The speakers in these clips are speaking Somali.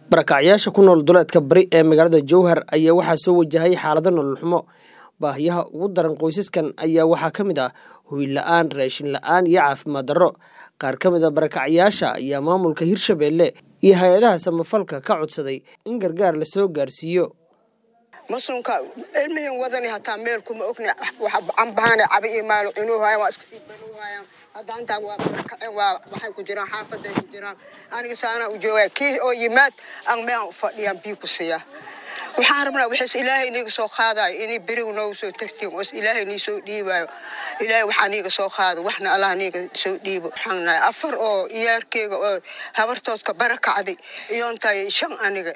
barakacyaasha ku nool duleedka bari ee magaalada jowhar ayaa waxaa soo wajahay xaalado nolol xumo baahiyaha ugu daran qoysaskan ayaa waxaa ka mid ah hoy la-aan raashin la-aan iyo caafimaad darro qaar ka mid a barakacyaasha ayaa maamulka hirshabeelle iyo hay-adaha samafalka ka codsaday in gargaar lasoo gaarsiiyo masunka ilmihin wadani hataa meel kuma ogni cambahaana cabi iyo maalo inuu hayan waa iska sii banuu hayaan hadda intaan waa barakaceen waa waxay ku jiraan xaafaday ku jiraan aniga saanaa u joogaa kii oo yimaad aan meehan u fadhiyaan bii ku siiya waxaan rabnaa wixiis ilaahay iniga soo qaadayo inay berigu noogu soo tartiin oo ilaahay nii soo dhiibaayo ilaahay waxaa niiga soo qaado waxna allah niiga soo dhiibo waxaan nahay afar oo iyaarkeyga oo habartoodka barakacday iyoontahay shan aniga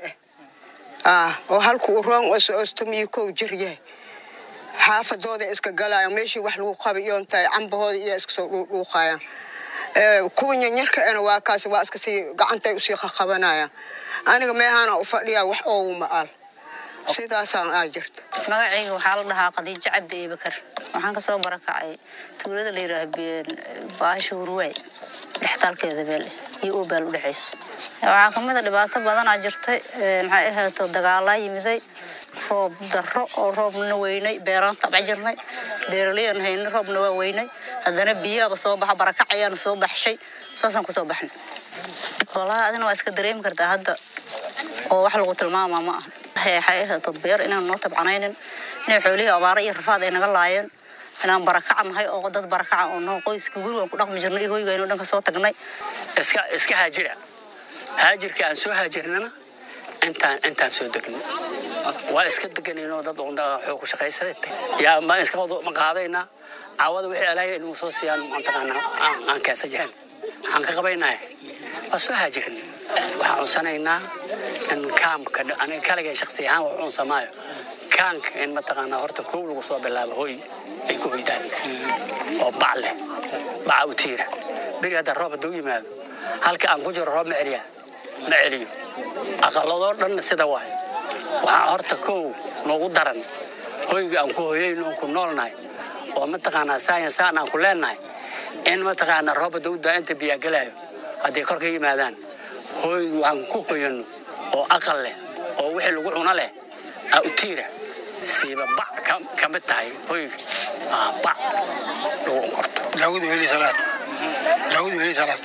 ah oo halku u roon ostomiyo kow jir yahay xaafadooda iska galayaan meeshii wax lagu qabay iyoon tahay cambahooda iyo iska soo dhuuqaayaan kuwa nyanyarka ena waa kaasi waa iska sii gacantay usii qaqabanayaan aniga meehaana u fadhiyaa wax oowuma al sidaasaan aa jirta magacayga waxaa la dhahaa khadiijo cabdi eebakar waxaan kasoo barakacay tuulada la yidhaah baasha hurwaay dhextaalkeeda beele iyo obaal u dhexayso waxaa kamid a dhibaato badanaa jirtay maxay ahayto dagaalaa yimiday roob darro oo roobna weynay beeraan tabca jirnay beeralayan haynay roobna waa weynay haddana biyaaba soo baxa barakac ayaana soo baxshay saasaan kusoo baxnay walahi adina waa iska dareemi kartaa hadda oo wax lagu tilmaamaa ma aha waxay ahayto beer inaan noo tabcanaynin inay xoolihii abaaro iyo rafaad ay naga laayeen inaan barakaca nahay oo dad barakaca oo noo qoyska gurigaan ku dhaqmi jirnay iyo hoygayno dhan ka soo tagnay iska iska haajira haajirka aan soo haajirnana intaan intaan soo degnay waa iska deganayno dad xoog ku shaqaysaday yaa ma iska ma qaadaynaa caawada wixii alaahay inuu soo siiyaan mataqaanaa aan keesa jiran waxaan ka qabaynahay waa soo haajirnay waxaan cunsanaynaa in kaamka aniga kaligay shaksi ahaan wax cunsamaayo kaanka in mataqaanaa horta koow lagu soo bilaabo hoy ay ku hoydaan oo bac leh baca u tiira beri hadda roob hadduu yimaado halka aan ku jiro roob ma celiyaa ma celiyo aqaladoo dhanna sida waay waxaa horta kow noogu daran hoyga aan ku hoyayno aan ku noolnahay oo mataqaanaa saayan saan aan ku leennahay in mataqaanaa roob hadduu daa inta biyaa gelaayo hadday kor ka yimaadaan hoyga aan ku hoyano oo aqal leh oo wixii lagu cuno leh aa u tiira siiba bac ka mid tahay hoyga bac lagu unkorto daawud weli salaad daawud weli salaad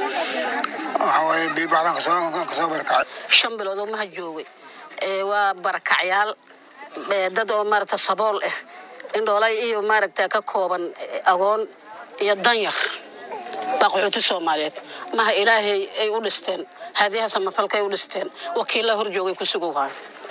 waxaa waaye biibacdan kasoo kasoo barakacay shan bilood oo maha joogay waa barakacyaal dad oo maaragta sabool ah indhoolay iyo maaragta ka kooban agoon iyo danyar baa qaxooti soomaaliyeed maha ilaahay ay u dhisteen haadiyaha samafalka ay u dhisteen wakiilla hor joogay ku sugow haayo